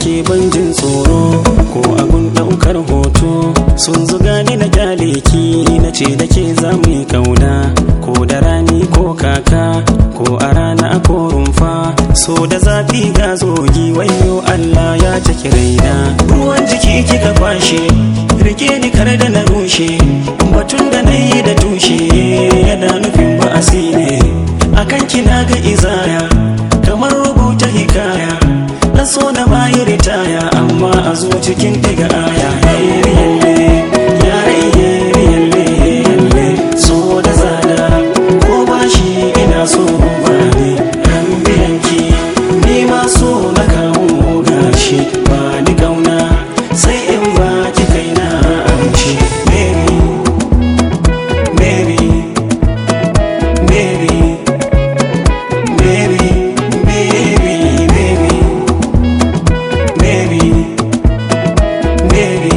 ke ban jin tsoro ko abun daukar hoto sun zuga ni na kyale ki na ce da ke za mu yi kauna ko da rani ko kaka ko a rana ko rumfa so da zafi ga zogi wayo Allah ya take raina ruwan jiki kika kwashe rike ni kar da na rushe batun da na yi da tushe yana nufin ba'asi ne akan kina ga izaya kamar rubuta hikaya na so na bayi ritaya amma a zo cikin diga aya yalle yare yalle yalle so da tsada ko bashi ina so ba ne ran biyanki ni ma so na kawo gashi ba ni kauna sai in ba ki kai na amshi baby baby baby baby baby baby baby baby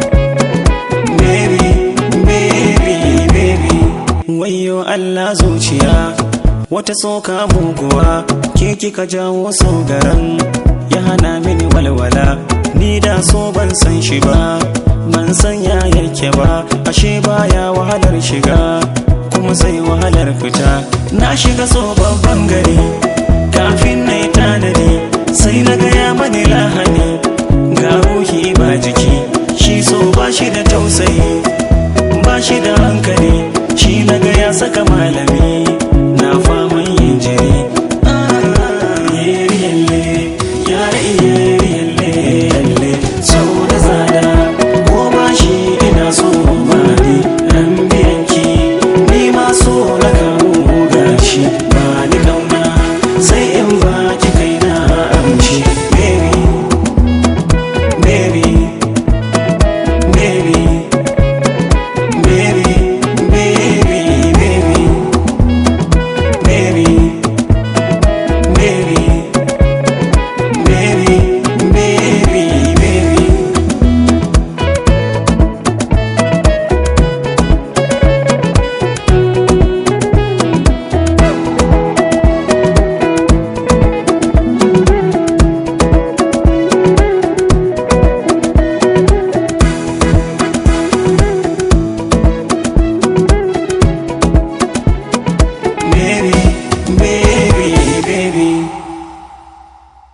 baby baby baby wayo Allah zuciya wata soka muguwa ke kika jawo garan ya hana mini walwala ni da so ban san shi ba ban san ya yake ba ashe baya wahalar shiga kuma sai wahalar fita na shiga so babban gari